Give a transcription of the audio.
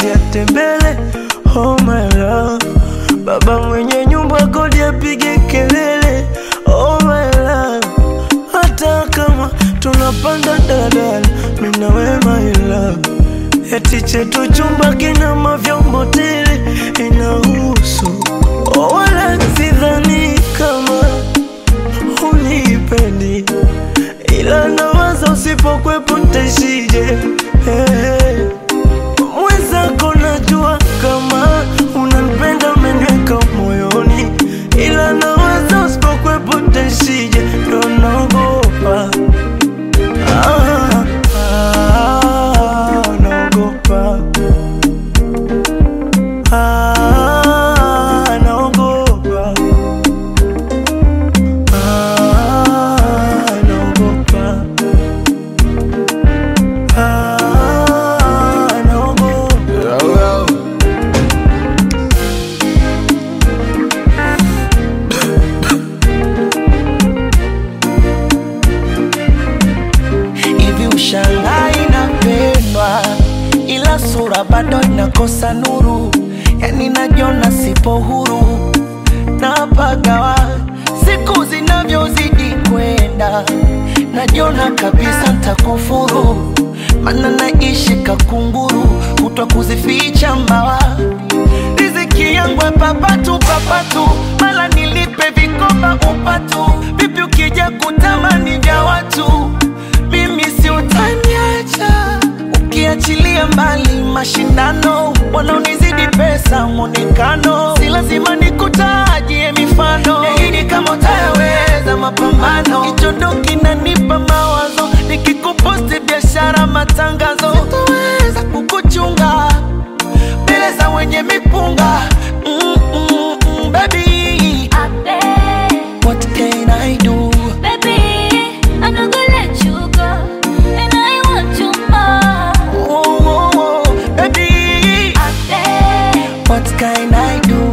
apike atembele. Oh my love, baba mwenye nyumba kodi apige kelele. Oh my love, hata kama tunapanda daladala, mimi na wewe my love. Eti chetu chumba kina mavyombo tele inahusu oh, wala sidhani kama unipendi, ila nawaza usipokwepo ntaishije. Hey, mwenzako najua kama unanipenda, umeniweka moyoni, ila nawaza usipokwepo ntaishije, ndo naogopa ah, ah, naogopa ah, naogopa ah, naogopa ah, naogopa hivi ushangai inapendwa ila sura bado inakosa nuru yani najiona sipo huru napagawa siku zinavyozidi kwenda najiona kabisa ntakufuru mana naishi kakunguru kutwa kuzificha mbawa riziki yangu ya papatu papatu mala nilipe vikoba upatu vipi ukija kutamani vya watu mimi si utaniacha ukiachilia mbali mashindano wanaonizidi pesa mwonekano si lazima nikutajie mifano yaini kama utayaweza mapambano kichondo kinanipa mawazo nikikuposti biashara matangazo sitoweza kukuchunga mbele za wenye mipunga mm, mm, mm, baby I beg, what can I do baby, I'm not gonna let you go, and I want you more. oh, oh, oh, baby I beg, what can I do